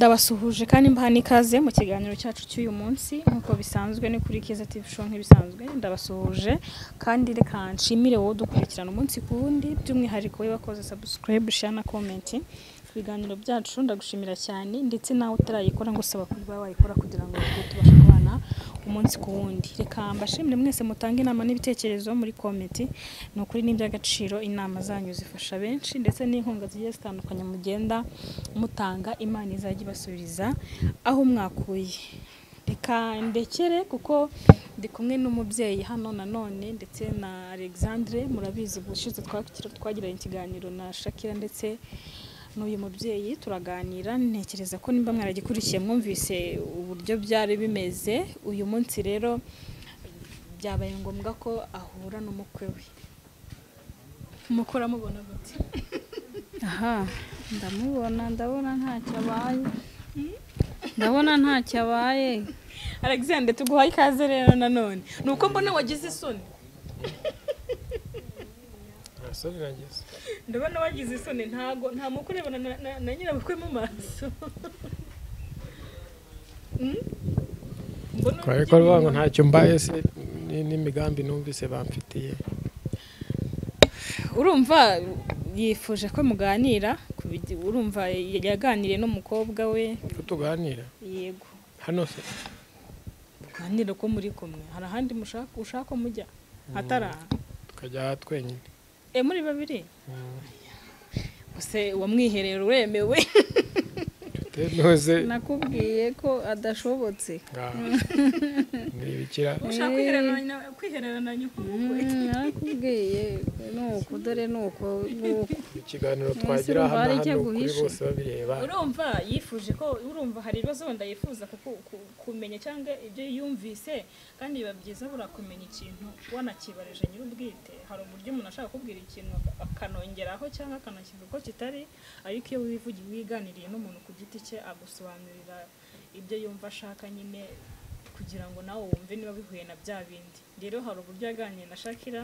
ndabasuhuje kandi mbaha n'ikaze mu kiganiro cyacu cy'uyu munsi nk'uko bisanzwe ni kuri Keza TV show nk'ibisanzwe ndabasuhuje kandi reka nshimire wowe udukurikirana umunsi ku wundi by'umwihariko we wakoze subscribe, share na comment ku biganiro byacu ndagushimira cyane ndetse nawe utarayikora ngo usaba kuba wayikora kugira ngo tujye tubashe kubana umunsi ku wundi reka mbashimire mwese mutange inama n'ibitekerezo muri kometi ni ukuri ni iby'agaciro inama zanyu zifasha benshi ndetse n'inkunga zigiye zitandukanye mugenda mutanga imana izajya ibasubiriza aho mwakuye reka ndekere kuko ndi kumwe n'umubyeyi hano nanone ndetse na alexandre murabizi ubushize twakira- twagiranye ikiganiro na shakira ndetse n'uyu mubyeyi turaganira ntekereza ko nimba mwaragikurikiye mwumvise uburyo byari bimeze uyu munsi rero byabaye ngombwa ko ahura n'umukwe we mukora mubona gute aha ndamubona ndabona ntacyo abaye ndabona ntacyo abaye alexander tuguhaye ikaze rero nanone ni uko mbona wagize isoni Gasore irageze ndabona wagize isoni ntago nta mukurebana na, na, na nyirabukwe mu maso Mm? Mbona kubera ko ruvuga ngo ntacyo mbaye se ni- n'imigambi numvise bamfitiye urumva yifuje ko muganira ku bigi- urumva yaganiriye n'umukobwa we ko tuganira yego hano se muganire ko muri kumwe hari ahandi mushaka ushaka mujya atari aha tukajya aha twenyine e muri babiri Mm, gusa wamwiherera uremewe tutemewe se nakubwiye ko adashobotse ngaho ni ibikira ushaka kwihererana nyakubukwe Mm, nakubwiye ni uku dore ni uku ni uku ikiganiro Umusore twagira umbare hano icyo hano kuri aguhishe. bose babireba urumva yifuje ko urumva hari ibibazo wenda yifuza kuku- ku- kumenya cyangwa ibyo yumvise kandi biba byiza buriya kumenya ikintu wanakibarije nyir'ubwite hari uburyo umuntu ashaka kubwira ikintu ak- akanongeraho cyangwa akanashyira uko kitari ariko iyo wivugiye wiganiriye n'umuntu ku giti cye agusobanurira ibyo yumva ashaka nyine kugira ngo nawe wumve niba bihuye na bya bindi rero hari uburyo yaganiriye na shakira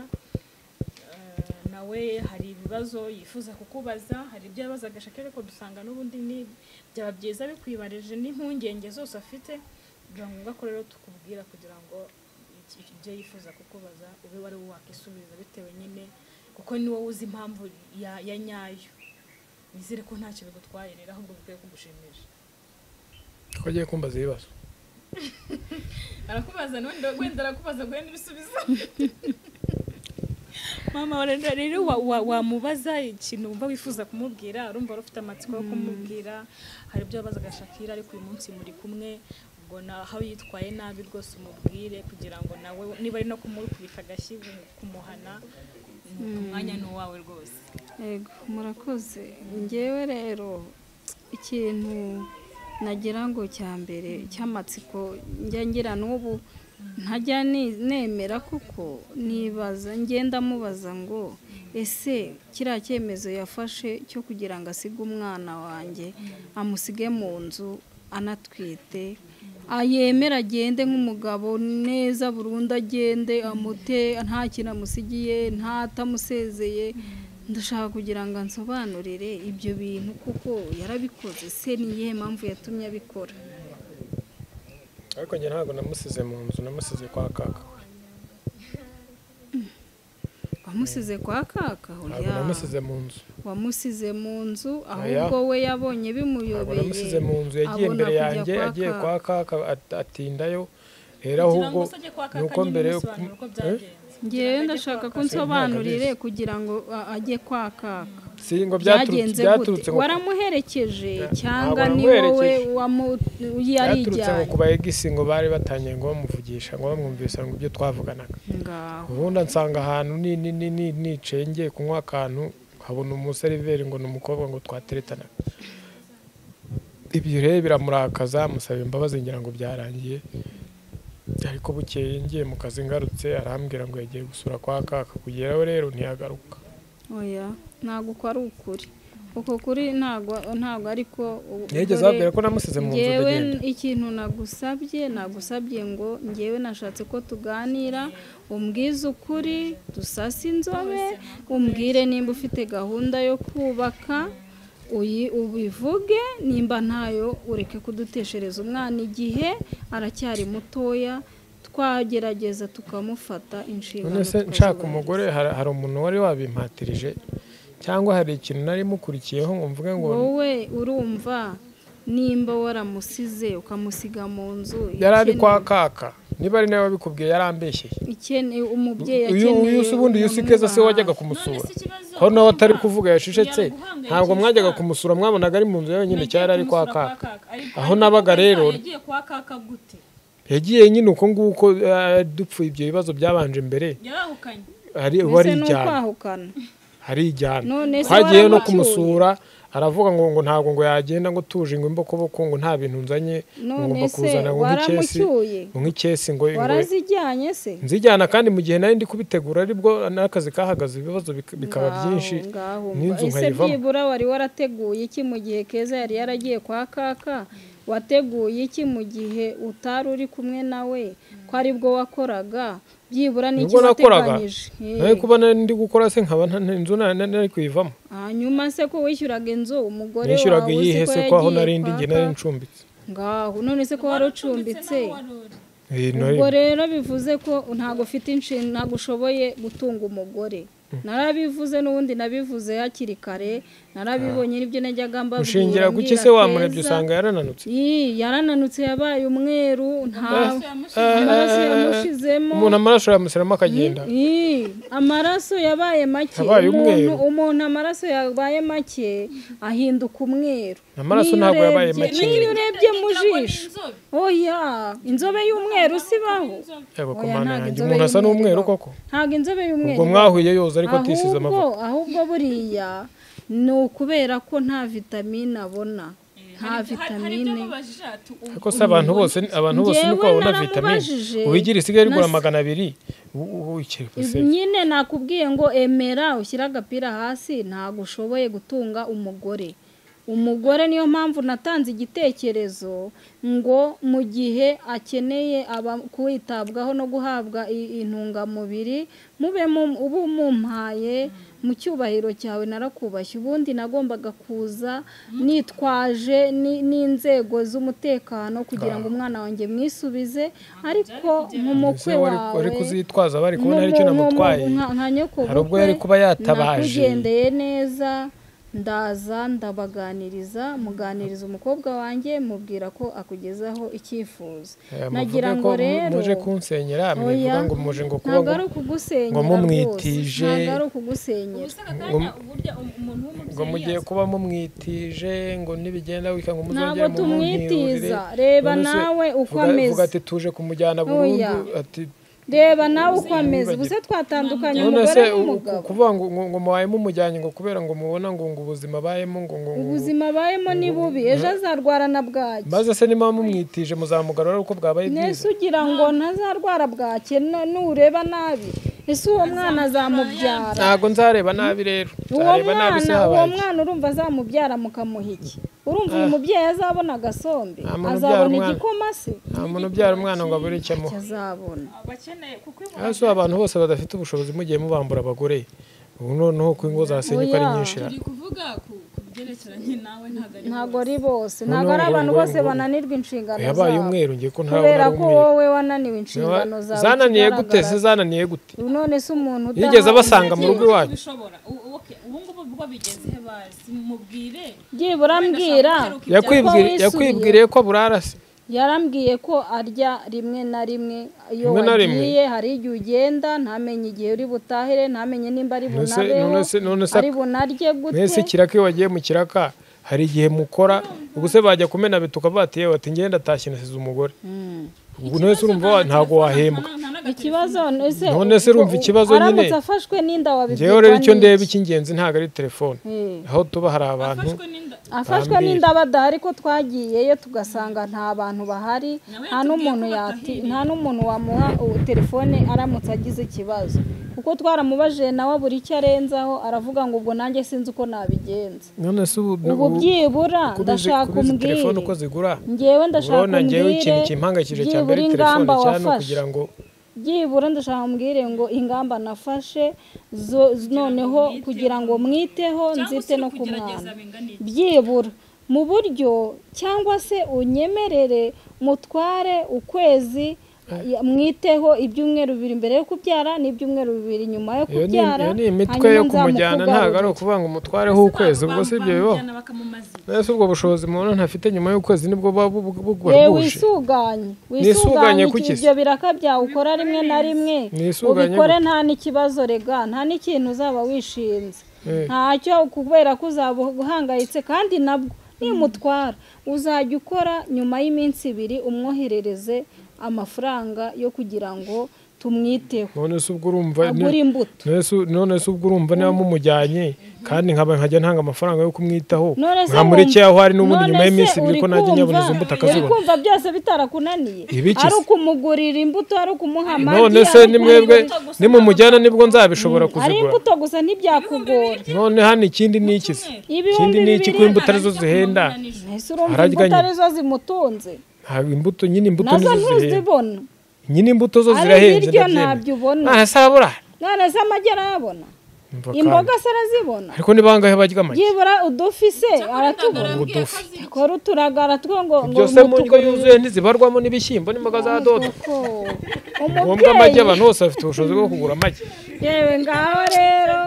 Eh, nawe hari ibibazo yifuza kukubaza hari ibyo yabazaga shaka ariko dusanga n'ubundi ni byaba byiza bikwibarije n'impungenge zose afite biba ngombwa ko rero tukubwira kugira ngo iki- iki- ibyo yifuza kukubaza ube wari we wakisubiza bitewe nyine kuko ni wowe uzi impamvu ya, ya nyayo nizere ko ntacyo bigutwaye rero ahubwo bikwiye kugushimisha ko agiye kumbaza ibibazo arakubaza nawe nda- wenda arakubaza ngo wenda ibisubizo mama wara- rero wa- wa- wamubaza ikintu wumva wifuza kumubwira urumva wari ufite amatsiko yo kumubwira hari ibyo wabazaga shakira ariko uyu munsi muri kumwe ubwo na- aho yitwaye nabi rwose umubwire kugira ngo nawe niba ari no kumukubita agashyi mu- kumuhana ni- umwanya ni uwawe rwose yego murakoze ngewe rero ikintu nagira ngo cya mbere cy'amatsiko njya ngira n'ubu ntajya ni- nemera kuko nibaza ngenda mubaza ngo ese kiriya cyemezo yafashe cyo kugira ngo asige umwana wanjye amusige mu nzu anatwite ayemera agende nk'umugabo neza burundu agende amute nta kintu amusigiye ntatamusezeye ndashaka kugira ngo ansobanurire ibyo bintu kuko yarabikoze se ni iyihe mpamvu yatumye abikora ariko njye ntabwo namusize mu nzu namusize kwa kaka we. wamusize kwa kaka ho ntabwo ya. namusize mu nzu wamusize mu nzu Oya. ahubwo we yabonye ntabwo bimuyobeye namusize mu nzu yagiye abona imbere kujya yanjye kwa agiye kaka. kwa kaka at- atindayo rero kugira ahubwo ngo usajye kwa ni kaka uko nyine mbere yo umusobanurire kum- uko Eh? byagenze ngewe ndashaka ko nsobanurire kugira ngo a- ajye kwa kaka si ngo byaturutse byagenze byaturutse gute ngo waramuherekeje cyangwa ntabwo ni wowe namuherekeje. wamu- byaturutse ngo yarijyanye ku baegisi ngo bari batangiye ngo bamuvugisha ngo bamwumvise ngo ibyo twavuganaga ngaho ubundi ansanga ahantu ni- ni- ni- ni- nicaye ngiye kunywa akantu nkabona umuseriveri ngo ni umukobwa ngo twateretanaga ibyo rero biramurakaza musaba imbabazi ngira ngo byarangiye ariko bukeye ngiye mu kazi ngarutse arambwira ngo yagiye gusura kwa kaka kugeraho rero ntiyagaruka oya ntabwo uko ari ukuri uko kuri ntabwo ntabwo ariko u- yigeze dore- ababwira ko namusize mu nzu ngewe ndagenda ikintu nagusabye nagusabye ngo ngewe nashatse ko tuganira umbwize ukuri dusase inzobe umbwire nimba ufite gahunda yo kubaka uyi ubivuge nimba ntayo ureke kuduteshereza umwana igihe aracyari mutoya twagerageza tukamufata inshingano none se nshaka umugore hari hari umuntu wari wabimpatirije cyangwa hari ikintu nari mukurikiyeho ngo mvuge ngo wowe urumva nimba waramusize ukamusiga mu nzu yari ari kwa ikeneye- kaka niba ari nawe wabikubwiye yarambeshyeye ikeneye umubyeyi uyu uyu si ubundi uyu si keza se wajyaga kumusura aho nawe atari kuvuga yacecetse ntabwo mwajyaga kumusura mwabonaga ari mu nzu ye wenyine cyari ari kwa kaka Aho nabaga rero- yagiye kwa kaka gute yagiye nyine uko nguko eh, dupfuye ibyo bibazo byabanje mbere yarahukanye hari ubu mbese ni arijyana ukwahukana arijyana None se twagiyeyo no waramucyuye? kumusura aravuga ngo ngo ntabwo ngo yagenda ngo tuje ngo imbokoboko ngo nta bintu nzanye ngo none ngomba se kuzana ngo nk'icyesi waramucyuye ngo nk'icyesi ngo ngo- warazijyanye se nzijyana kandi mu gihe nari ndi kubitegura aribwo n'akazi kahagaze ibibazo bik- bikaba Ngaho, byinshi ngaho, n'inzu mba- ese nkayivamo byibura wari warateguye iki mu gihe keza yari yaragiye kwa kaka wateguye iki mu gihe utari uri kumwe nawe ko aribwo wakoraga byibura n'iki nibwo nakoraga wateganyije Eh, nawe kuba nari ndi gukora se nkaba nta- nta- inzu nari nari kuyivamo hanyuma se ko wishyuraga inzu umugore nishyuraga wawe iyihe uzi se ko ko aho nari yagiye ndi njye kwa nari kaka? ncumbitse ngaho none se ko wari ucumbitse Eh, nari- ubwo rero bivuze ko ntabwo ufite inshinga ntabwo ushoboye gutunga umugore narabivuze n'ubundi nabivuze hakiri kare narabibonye n'ibyo najyaga mbabwira ushingira guki se mbwira wamurebye Keza. usanga yarananutse Ii, yarananutse yabaye umweru nta amaraso yamushizemo umuntu amaraso yamusiramo akagenda Ii, amaraso yabaye make Yabaye umuntu, umweru. umuntu amaraso yabaye make ahinduka umweru Amaraso N'iyo ntabwo yabaye urebye- make. n'iyo urebye mu jisho oya inzobe y'umweru sibaho yego Oya, ku ntabwo mana yanjye inzobe umuntu asa y'umweru n'umweru ibaho. koko ntabwo inzobe y'umweru ubwo mwahuye yoza ariko atisize amavuta ahubwo ahubwo buriya ni ukubera ko nta vitamine abona nta vitamine ariko se abantu bose abantu bose Njyewe nuko babona vitamine naramubajije. ubigira isigaye rigura Nasi- magana abiri ubu- ubu ukireka se nyine nakubwiye ngo emera ushyire agapira hasi ntabwo ushoboye gutunga umugore umugore niyo mpamvu natanze igitekerezo ngo mu gihe akeneye aba- kwitabwaho no guhabwa i- intungamubiri mube mu- ubu mumpaye mu cyubahiro cyawe narakubashye ubundi nagombaga kuza nitwaje ni- n'inzego z'umutekano kugira ngo umwana wanjye mwisubize ariko nk'umukwe Ese wari- wawe wari kuzitwaza bari kubona hari icyo namutwaye nka- nka nyokobukwe, Hari ubwo yari kuba yatabaje. nakugendeye neza ndaza ndabaganiriza muganiriza umukobwa wanjye mubwira ko akugezaho icyifuzo Eh, nagira muvuge ngo ko mu- rero muje kunsenyera mwivuga oya, ngo muje ngo kuba ntabwo ari ngo- ukugusenyera ngo rwose, mumwitije. ntabwo ari ukugusenyera ngo mugiye kuba mumwitije ngo nibigenda wika ngo ntabwo muzongere mumwirire tumwitiza reba None se nawe uko vuga- vuga ameze ati tuje kumujyana burundu Oya. ati reba nawe uko ameze Ntiwibagirwe. gusa twatandukanye none se umugore u- n'umugabo kuvuga ngo ngo- ngo mubaye mumujyanye ngo kubera ngo mubona ngo ngo ubuzima abayemo ngo ngo ngo- ubuzima abayemo ni bubi ejo azarwara na bwaki maze se niba mumwitije muzamugarura uko bwabaye nese bwiza ugira ngo ntazarwara bwake na- nureba nabi ese uwo mwana azamubyara ntabwo nzareba nabi rero uwo nzareba nabi se mwana uwo habaye iki? mwana urumva azamubyara mukamuha iki urumva uyu mubyeyi azabona agasombe Nta muntu ubyara azabona umwana. igikoma se nta muntu ubyara umwana ngo abure icyo amuha Icyo azabona bakeneye kuko iyo hasi abantu bose badafite ubushobozi mugiye mubambura abagore ubu noneho ko ingo zasenye uko ari Oya. nyinshi ra. turi kuvuga ku ku byerekeranye nawe ntabwo ari ntabwo ari bose ntabwo ari Noneho abantu ngo- bose ngo- bananirwa inshingano yabaye zabo umweru ngiye ko ntabona kubera ari ko umweru wowe wananiwe inshingano zawe zananiye gute se ikigaragara- zananiye gute Ubu none se umuntu yigeze udaha- abasanga mu rugo iwacu bishobora U- okay, ubu ngubu ubwo bigeze he bazi mubwire byibura mbwira yakwibwiri- wisubiye. yakwibwiriye ko burarase yarambwiye ko arya rimwe na rimwe iyo Rimwe na rimwe? wagiye hari igihe ugenda ntamenye igihe uri butahere ntamenye nimba ari None se- bunabeho none se- none se- ari bunarye gute mwese ikiraka iyo wagiye mu kiraka hari igihe mukora ubuse bajya kumena bitu ukavuga ati yewe ati ngenda atashye nasize umugore Mm. ubu none se urumva wa- ntabwo wahembwa ikibazo ese None se urumva ikibazo nyine? aramutse afashwe n'inda ngewe wabibwirwa rero icyo ndeba n'iki? icy'ingenzi ntabwo ari telefone Eh. aho tuba hari abantu afashwe Bambwira. n'inda badahari ko twagiyeyo tugasanga nta bantu bahari nta n'umuntu yati nta n'umuntu wamuha ubu telefone aramutse agize ikibazo kuko twaramubajije nawe buri icyo arenzaho aravuga ngo ubwo nanjye sinzi uko nabigenza none se ubu ubu byibura ndashaka umbwire telefone uko zigura ngewe ndashaka urabona umbwire ngewe ikintu kimpangayikije cya mbere byibura telefone ingamba cyane wafashe kugira ngo byibura ndashaka mbwire ngo ingamba nafashe zo- noneho kugira ngo mwiteho nzite no ku mwana byibura mu buryo cyangwa se unyemerere mutware ukwezi ya- mwiteho ibyumweru bibiri mbere yo kubyara n'ibyumweru bibiri nyuma yo iyo ni kubyara iyo ni imitwe hanyuma yo kumujyana ntabwo ari nzamukugarurire. ukuvuga ngo umutwareho ukwezi ubwo si ibyo bibaho mbese ubwo bushobozi umuntu ntafite nyuma y'ukwezi nibwo buba bu- bu- bu- yewe buhuje wisuganye Nisuganye wisuganye kuki se? ibyo biraka byawe ukora rimwe na rimwe Nisuganye ubikore gute? nta n'ikibazo rega nta n'ikintu uzaba wishinze Eh. ntacyo kubera ko uzaba uhangayitse kandi nabwo nimutwara uzajya ukora nyuma y'iminsi ibiri umwoherereze amafaranga yo kugira ngo tumwiteho none se ubwo urumva ni- agura imbuto none se- none se ubwo urumva niba mumujyanye kandi nkaba nkajya ntanga amafaranga yo kumwitaho nkamureke aho ari n'ubundi nyuma none y'iminsi se ibiri uri ko najya kumva- nyaboneza imbuto uri akazibona kumva byose bitarakunaniye Ibiki se? ari ukumugurira imbuto ari ukumuha amagi none se ari ni ukumugurira- mwebwe nimumujyana nibwo nzabishobora ari kuzigura imbuto gusa ntibyakugora none hano ikindi ni iki se ikindi ibihumbi ni iki ko bibiri imbuto arizo zihenda ese urumva Ararya imbuto nyine. arizo zimutunze ntabwo imbuto nyine imbuto nazo nizo zihenda ntuzibona nyine imbuto zo ari zirahenze ibiryo ndabyemera ntabyo ubona nta se arabura none se amagi arayabona Umva imboga kandi. se arazibona ariko ni bangahe barya amagi byibura udufi se aratubona udufi akora uturagara two ngo ngo byose mu ndyo yuzuye ntizibarwamo n'ibishyimbo n'imboga za dodo mutuko ngombwa umubyeyi amagi abantu bose bafite ubushobozi bwo kugura amagi yewe ngaho rero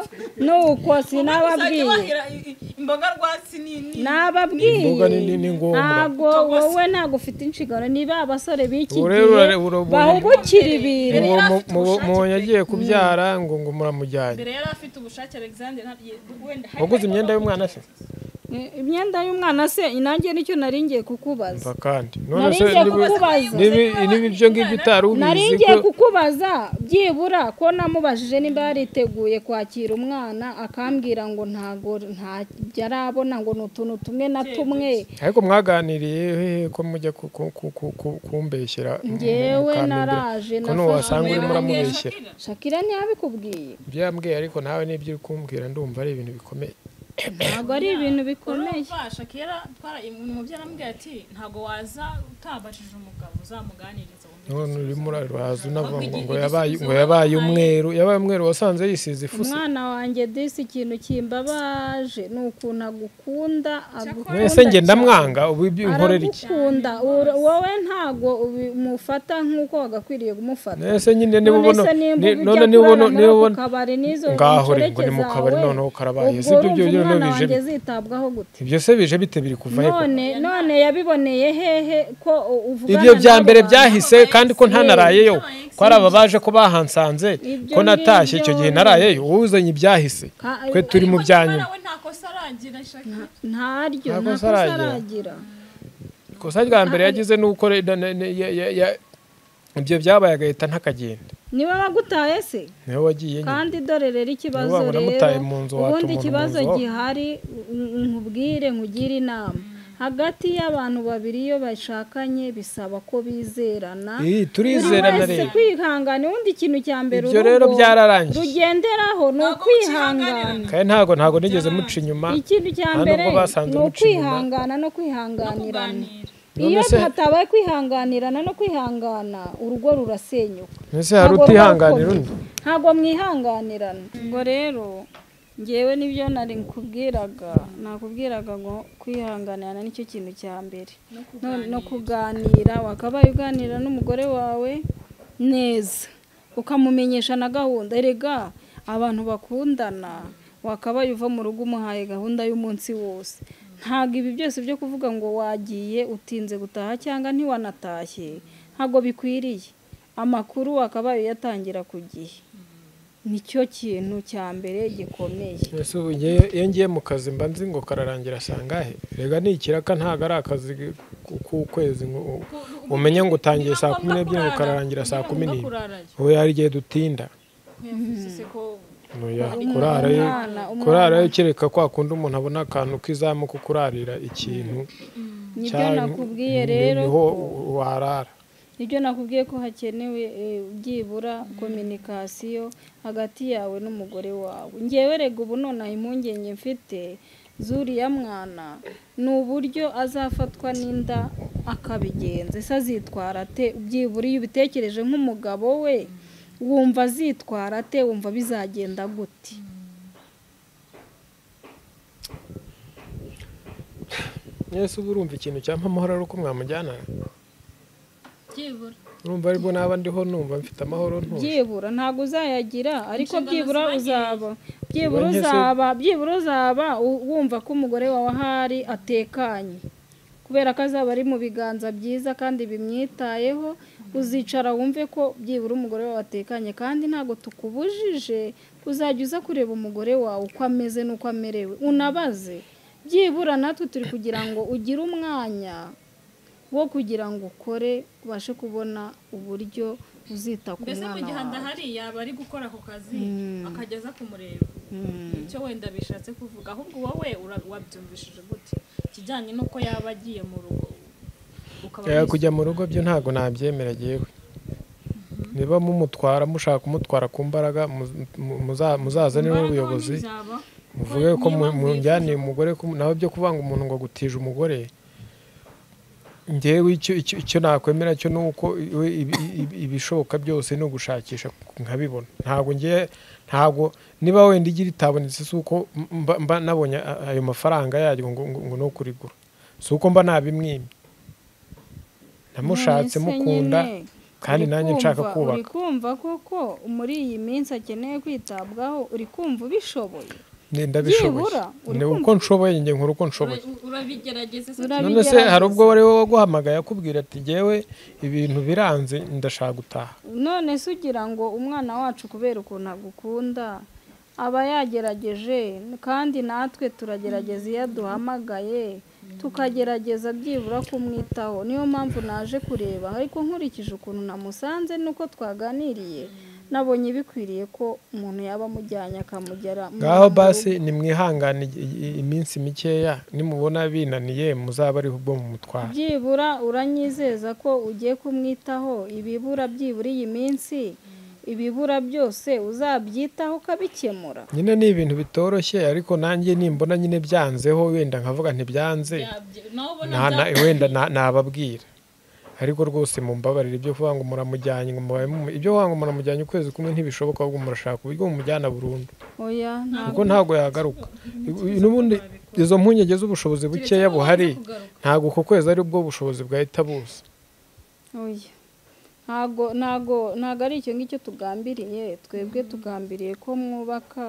nuko sinababwiye imboga rwatsi ni nababwiye Imboga ni- ni- ni ngombwa. ntabwo wowe ntabwo ufite inshingano niba abasore b'iki Ubu rero gihe urare- urabona- bahubukira ibintu Mu- mu- mu- mubonye agiye kubyara ngo ngo muramujyanye mbere yari afite ubushake alexander ntabwo- wenda waguze imyenda y'umwana se Eh, imyenda y'umwana se nanjye nicyo nari ngiye kukubaza mva kandi none nari se ngiye niba- kukubaza niba- niba ibyo ngibyo utari nari ubizi ngiye ko kukubaza byibura ko namubajije niba yariteguye kwakira umwana akambwira ngo ntago ntabyo arabona ngo ni utuntu tumwe na tumwe ariko mwaganiriye hehe ko mujya ku- ku- ku- ku- ku- kumbeshyera mu- mu- Ngewe mukambira? naraje, ko ntiwasanga urimo uramubeshyera shakira ntiyabikubwiye ibyo yambwiye ariko nawe n'ibyo uri kumbwira ndumva ari ibintu bikomeye ntabwo ari ibintu bikomeye urumvasha kera twara umubyeyi aramubwira ati ntabwo waza utabashije umugabo uzamuganiriza wumve none urimo uraraza unavuga ngo ngo Ahubwo yabaye igisubizo ngo yabaye bamuhaye- umweru yabaye umweru wasanze yisize ifuse umwana wanjye disi ikintu kimbabaje ni ukuntu agukunda agukunda mwese njye cyane. ndamwanga ubu ibyo unkorera iki aragukunda ura- wowe ntago umufata nk'uko wagakwiriye kumufata mwese nyine niba none ubona se nimba ni- ujya none niba kurara ubona muri niba ako ubona kabari n'izo ngaho rero ngo inshoreke ni mu kabari zawe, noneho karabaye ubwo si ibyo urumva byo byo umwana bije wanjye zitabwaho gute ibyo se bije bite biri kuva he koko? none none yabiboneye hehe ko u- uvugana ibyo bya n'abo mbere bantu? byahise kandi ko ntanarayeyo ko ari aba baje ko bahansanze Ibyo ko natashye ngibyo icyo gihe narayeyo wowe uzanye ibyahise Ka- twe turi mu bya nyuma we nta kosa arangira shakira ntaryo Nta nta kosa kosa aragira. aragira ikosa rya mbere yagize ni uko re- na- na- na- ya- ya- ya- ibyo byabaye agahita ntakagenda niba bagutaye se niwe wagiye nyine kandi dore rero ikibazo Niba rero wanamutaye mu nzu watuma ubundi umuntu ikibazo mu nzu wawe. gihari n- nkubwire nkugire inama hagati y'abantu babiri iyo bashakanye bisaba ko bizerana Ih, Buri turizerana wese rero kwihangana ubundi ikintu cya mbere Ibyo rero urugo byararangiye. rugenderaho ni ukwihangana kandi ntabwo ntabwo nigeze muca inyuma ikintu cya nta mbere nubwo basanze ni muca inyuma. ukwihangana no kwihanganirana None iyo se- hatabaye kwihanganirana no kwihangana urugo rurasenyuka mbese hari utihanganira undi ntabwo mwihanganirana ubwo rero ngewe nibyo nari nkubwiraga nakubwiraga ngo kwihanganirana nicyo kintu cya mbere No- no kuganira wakabaye uganira n'umugore wawe neza ukamumenyesha na gahunda erega abantu bakundana wakabaye uva mu rugo umuhaye gahunda y'umunsi wose ntabwo ibi byose byo kuvuga ngo wagiye utinze gutaha cyangwa ntiwanatashye ntabwo bikwiriye amakuru wakabaye uyatangira ku gihe nicyo kintu cya mbere gikomeye mbese ubu ngewe- iyo ngiye mu kazi mba nzi ngo kararangira sangahe rega ni ikiraka ntabwo ari akazi ku- k'ukwezi ngo u- umenye ngo utangiye saa kumi n'ebyiri ngo kararangira saa kumi n'imwe ubu hari igihe dutinda Oya, kurarayo umwana- umwana- kurarayo kereka kwa kundi umuntu abona akantu k'izamu ko kurarira ikintu nibyo cyangwa nakubwiye ni- rero niho ko- warara nibyo nakubwiye ko hakenewe eh, byibura kominikasiyo hagati yawe n'umugore wawe ngewe rega ubu nonaha impungenge mfite zuriya mwana ni uburyo azafatwa n'inda akabigenza ese azitwara ate byibura iyo ubitekereje nk'umugabo we wumva azitwara ate wumva bizagenda gute mwese uba urumva ikintu cyampa amahoro ari uko mwamujyana byibura urumva aribwo naba ndiho numva mfite amahoro ntuje byibura ntabwo uzayagira ariko Inshingano byibura ziba nyinshi. uzaba byibura Ziba nyinshi. uzaba byibura uzaba u- wumva ko umugore wawe ahari atekanye kubera ko azaba ari mu biganza byiza kandi bimwitayeho uzicara wumve ko byibura umugore wawe atekanye kandi ntabwo tukubujije uzajya uza kureba umugore wawe uko ameze n'uko amerewe unabaze byibura natwe turi kugira ngo ugire umwanya wo kugira ngo ukore ubashe kubona uburyo uzita ku mbese mu mwana gihe wawe adahari yaba ari gukora ako kazi Mm. akajya aza kumureba Mm. icyo wenda bishatse kuvuga ahubwo wowe ura- wabyumvishije gute ikijyanye n'uko yaba agiye mu rugo ukaba Eh, wis- kujya mu rugo byo ntabwo nabyemera agiyeho niba mumutwara mushaka kumutwara ku mbaraga mu- mu- muza- muzazane Imbaraga n'ubuyobozi wenda byaba, muvuge ko niba mu- mujyaniye umugore ko- nawe byo kuvanga umuntu ngo gutije umugore ngewe icyo icyo- icyo nakwemera cyo ni uko iwe ibi- ibi- ibishoboka byose ni ugushakisha nkabibona ntabwo ngiye ntabwo niba wenda igira itabonetse si uko mba, mba nabonye a- ayo mafaranga yaryo ngo, ngo, ngo ni ukurigura si uko mba nabimwimye namushatse None se mukunda nyine, kandi uri nanjye nshaka kumva- uri kubaka kumva koko muri iyi minsi akeneye kwitabwaho uri kumva ubishoboye Ni- ndabishoboye byibura, uri ni uko kumva- nshoboye njye nkora uko nshoboye ura- urabigerageze se Urabi- none se Abigerageza. hari ubwo wari we waguhamagaye akubwira ati jyewe ibintu biranze ndashaka gutaha none se ugira ngo umwana wacu kubera ukuntu agukunda aba yagerageje kandi natwe turagerageza iyo aduhamagaye tukagerageza byibura kumwitaho niyo mpamvu naje kureba ariko nkurikije ukuntu namusanze n'uko twaganiriye nabonye bikwiriye ko umuntu yaba amujyanye akamugera mu- ngaho mu basi nimwihangane i- i- iminsi mikeya nimubona binaniye muzaba ariho ubwo mumutwara byibura uranyizeza ko ugiye kumwitaho ibibura byibura iyi minsi ibibura byose uzabyitaho ukabikemura nyine ni ibintu bitoroshye ariko nanjye nimbona nyine byanzeho wenda nkavuga ntibyanze Byabye- nawe ubona na- na- byabye. wenda na- nababwira ariko rwose mumbabarire ibyo kuvuga ngo muramujyanye ngo mubaye mumu- ibyo kuvuga ngo muramujyanye ukwezi kumwe ntibishoboka ahubwo murashaka uburyo bumujyana burundu oya kuko ntabwo ntabwo yagaruka n'ubundi izo mpungenge z'ubushobozi bukeya Keretse buhari babanza kugaruka. ntabwo uko kwezi ari bwo bushobozi bwahita buza oya ntabwo ntabwo ntabwo ari icyo ngicyo tugambiriye twebwe tugambiriye ko mwubaka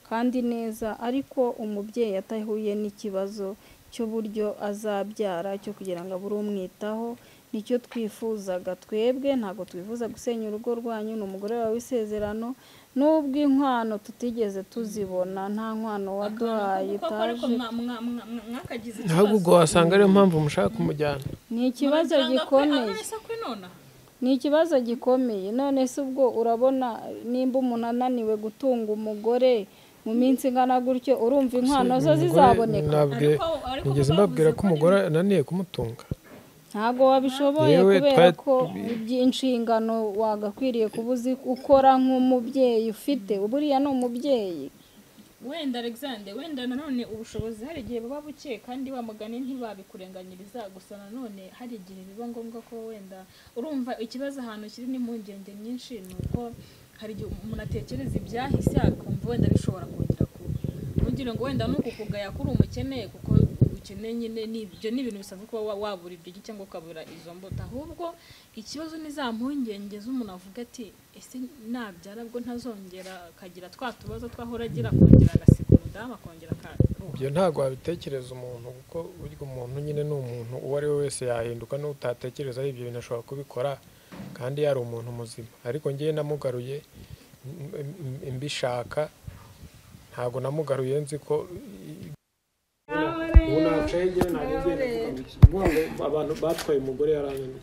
kandi neza ariko umubyeyi atahuye n'ikibazo cy'uburyo azabyara cyo kugira ngo abure umwitaho nicyo twifuzaga twebwe ntabwo twifuza gusenya urugo rwanyu ni umugore wawe w'isezerano n'ubwo inkwano tutigeze tuzibona nta nkwano waduhaye kuko ariko itaje mwa- mwa- mwa- mwa- mwakagize ahubwo ikibazo ubwo wasanga ariyo mpamvu mushaka kumujyana ni ikibazo Murabyanga kwe- gikomeye abahise kwinona ni ikibazo gikomeye none se ubwo urabona nimba umuntu ananiwe gutunga umugore mu minsi ingana gutyo urumva inkwano zo Umugore zizaboneka nabwiye- Ariko- ariko nigeze bavuze mbabwira ko ko ari- umugore ananiye kumutunga ntabwo wabishoboye Yewe, kubera twa- ko inshingano wagakwiriye kuba uzi ukora nk'umubyeyi ufite uba uriya ni umubyeyi wenda alexander wenda nanone ubushobozi hari igihe buba buke kandi bamugane ntibabikurenganyiriza gusa nanone hari igihe biba ngombwa ko wenda urumva ikibazo ahantu kiri n'impungenge nyinshi ni uko hari igihe umuntu atekereza ibyahise akumva wenda bishobora kongera kuba ntugire ngo wenda nuko kugaya kuri umukene kuko ubukene nyine ni ibyo ni ibintu bisanzwe kuba wa- wabura ibyo gi- cyangwa ukabura izo mbuto ahubwo ikibazo ni za mpungenge z'umuntu avuga ati ese nabyara bwo ntazongera akagira twa tubazo twahora agira akongera agasiga umudamu akongera akaruha ibyo ntabwo wabitekereza umuntu kuko burya umuntu nyine ni umuntu uwo ari we wese yahinduka n'utatekereza ibyo bintu ashobora kubikora kandi yari umuntu muzima ariko ngewe namugaruye m- m- mbishaka ntabwo namugaruye nzi ko ubu nacaye njyewe ntabwo ngenda kuvuga ngo iki. Kuvuga ngo abantu batwaye umugore yarananiye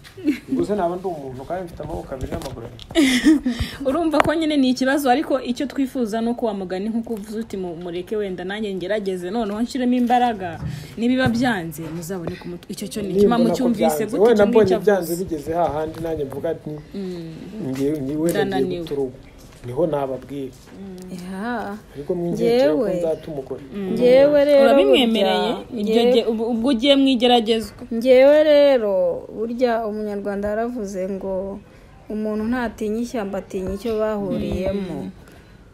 ubwo se naba ndi umuntu kandi mfite amaboko abiri n'amaguru abiri urumva ko nyine ni ikibazo ariko icyo twifuza ni uko wamugani nk'uko uvuze uti mu- mureke wenda nanjye ngerageze noneho nshyiremo imbaraga nibiba byanze muzabone ku mutwe icyo cyo ni ikima Nimbona ko mucyumvise byanze. gute wenda icyo ngicyo mbonye byanze avuze bigeze hahandi nanjye mvuga nti ngewe ngiye ndananiwe. guta urugo niho nababwira iha ariko mwigekera ko Njyewe. nzatuma ukora ngewe rero urabimwemereye burya- ibyo ngewe- gihe- ubu- ubwo ugiye mu igeragezwa ngewe rero burya umunyarwanda yaravuze ngo umuntu ntatinya ishyamba atinya icyo bahuriyemo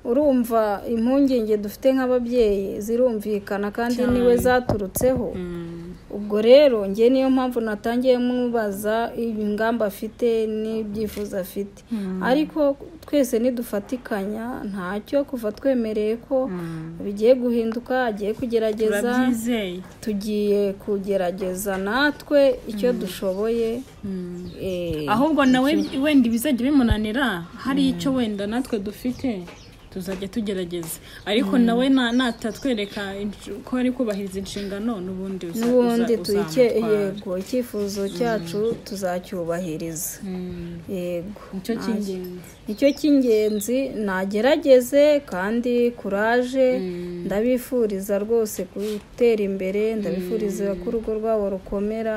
urumva impungenge dufite nk'ababyeyi zirumvikana kandi niwe zaturutseho ubwo rero ngewe niyo mpamvu natangiye mubaza ingamba afite n'ibyifuzo afite ariko twese nidufatikanya ntacyo kuva twemereye ko bigiye guhinduka agiye kugerageza turabyizeye tugiye kugerageza natwe icyo dushoboye eh, ahubwo nawe wenda ibizajya bimunanira hari icyo wenda natwe dufite tuzajya tugerageza ariko nawe na- natatwereka insh- ko ari kubahiriza inshingano n'ubundi uza- n'ubundi uza- tuyike uzamutwara. yego icyifuzo cyacu tuzacyubahiriza Mm, yego nicyo nta- cy'ingenzi nicyo cy'ingenzi nagerageze kandi kuraje ndabifuriza rwose gutera imbere ndabifuriza ko urugo rwabo rukomera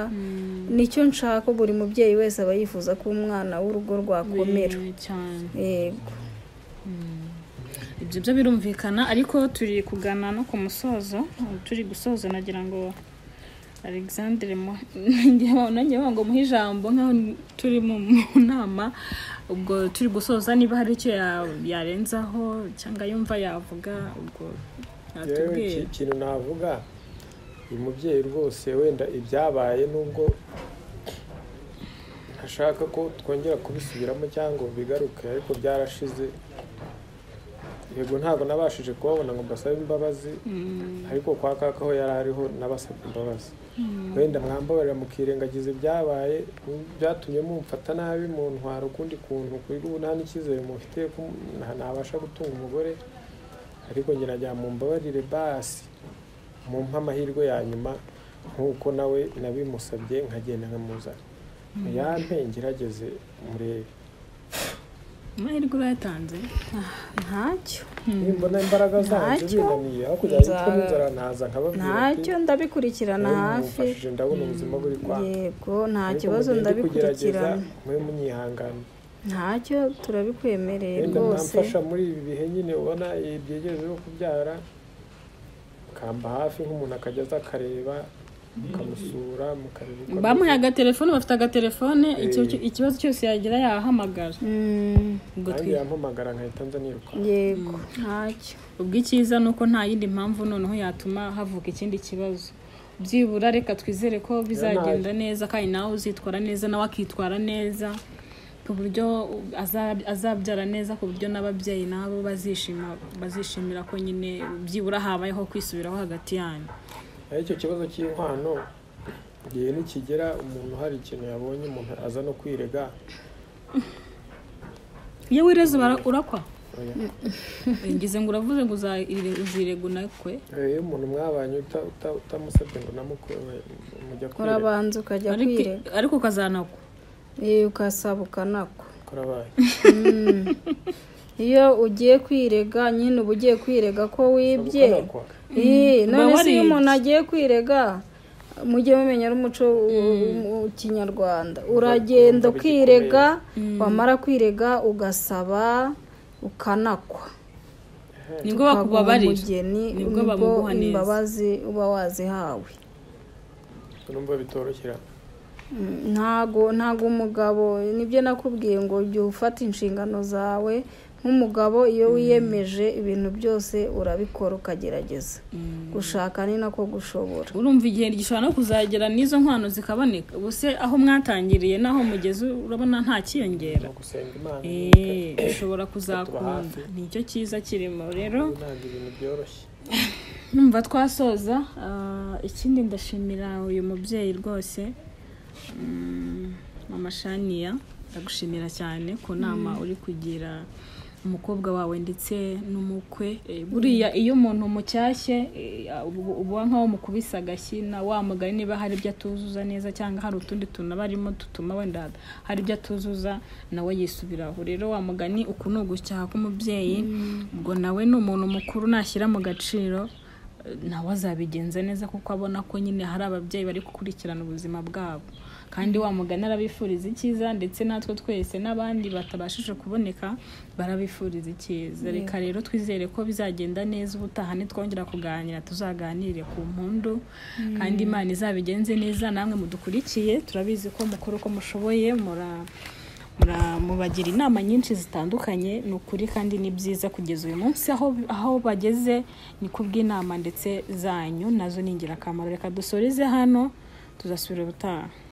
nicyo nshaka buri mubyeyi wese aba yifuza ko umwana w'urugo rwakomera Eh, cyane yego ibyo byo birumvikana ariko turi kugana no ku musozo turi gusoza nagira ngo alexandre mu- nanjye ngo muhe ijambo nk'aho turi mu mu nama ubwo turi gusoza niba hari icyo ya- yarenzaho cyangwa yumva yavuga ubwo yewe yatubwira iki- ikintu navuga uyu mubyeyi rwose wenda ibyabaye nubwo ntashaka ko twongera kubisubiramo cyangwa ngo bigaruke ariko byarashize yego ntabwo nabashije kubabona ngo mbasabe imbabazi ariko kwa kaka aho yari ariho nabasabye imbabazi wenda mwambabarira mukirengagiza ibyabaye byatumye mumfata nabi mu ntwara ukundi kuntu kuri ubu nta n'icyizere mufite ko nta- ntabasha gutunga umugore ariko ngerageza mumbabarire basi mumpe amahirwe ya nyuma nk'uko nawe nabimusabye nkagenda nkamuzana muyampe ngerageze murebe amahirwe urayatanze ntacyo nimbona imbaraga zanjye Ntacyo. zinaniye aho kugira ngo Nza- nicwe n'inzara nkaza nkababwira ntacyo ndabikurikirana hafi mumfashije ndabona ubuzima buri kwanga yego nta Ariko kibazo mugende kugerageza, ndabikurikirana mube munyihangana ntacyo turabikwemereye wenda rwose mwamfasha muri ibi bihe nyine ubona ibi byegereje byo kubyara kamba hafi nk'umuntu akajya aza akareba mukamusura mukareba uko bamuhe ameze. agatelefone bafite agatelefone icyo- Eh. ikibazo cyose yagira yahamagara Mm, ubwo nanjye twi- yampamagara nkahita nza niruka yego ntacyo ubwo icyiza ni uko nta yindi mpamvu noneho yatuma havuka ikindi kibazo byibura reka twizere ko bizagenda neza kandi nawe uzitwara neza nawe akitwara neza ku buryo aza- azabyara neza ku buryo n'ababyeyi nabo bazishima bazishimira ko nyine byibura habayeho kwisubiraho hagati yanyu naho icyo kibazo cy'inkwano igihe nikigera umuntu hari ikintu yabonye umuntu aza no kwirega iyo wireze ubara- urakwa oya. ngize ngo uravuze ngo uzayire- uzirego nakwe Eh, iyo umuntu mwabanye uta- uta- utamusabye ngo namukore mujya kwirega urabanza ukajya ariko kwirega ariko ukazanakwa Eh, ukasaba ukanakwa kurabaye iyo ugiye kwirega nyine uba ugiye kwirega ko wibye Ukanakwa. Eh, none Uba se waribye. iyo umuntu agiye kwirega mujye mumenya ari umuco mu kinyarwanda uragenda urumva ukirega wamara kwirega ugasaba ukanakwa nibwo bakubabarira umugeni Nibwo nibwo bamuguha neza. imbabazi uba wazihawe urumva bitoroshye Mm, ntago ntago umugabo nibyo nakubwiye ngo jya ufata inshingano zawe nk'umugabo iyo wiyemeje ibintu byose urabikora ukagerageza gushaka ni nako gushobora urumva igihe gishobora no kuzagera n'izo nkwano zikaboneka ubu se aho mwatangiriye n'aho mugeze urabona nta ni kiyongera ugusenga imana Eh, ushobora kuzakunda hafi. nicyo cyiza kirimo rero ntabwo ibintu byoroshye numva twasoza ah, ikindi ndashimira uyu mubyeyi rwose Mm, mama shaniya ndagushimira cyane ku nama uri kugira umukobwa wawe ndetse n'umukwe Eh, buriya iyo umuntu mushyashye uba nk'aho mukubise agashyi na wa mugari niba hari ibyo atuzuza neza cyangwa hari utundi tuntu aba arimo dutuma wenda hari ibyo atuzuza nawe yisubiraho rero wa mugani uku ni ugucyaha k'umubyeyi ubwo nawe ni umuntu mukuru nashyira mu gaciro nawe azabigenza neza kuko abona ko nyine hari ababyeyi bari gukurikirana ubuzima bwabo kandi wa mugani arabifuriza icyiza ndetse natwe twese n'abandi batabashije kuboneka barabifuriza icyiza reka rero twizere ko bizagenda neza ubutaha nitwongera kuganira tuzaganire ku mpundu kandi imana izabigenze neza namwe mudukurikiye turabizi ko mukora uko mushoboye mura mura- mubagira inama nyinshi zitandukanye ni ukuri kandi ni byiza kugeza uyu munsi aho aho bageze ni kubw'inama ndetse zanyu nazo ni ingirakamaro reka dusoreze hano tuzasubira ubutaha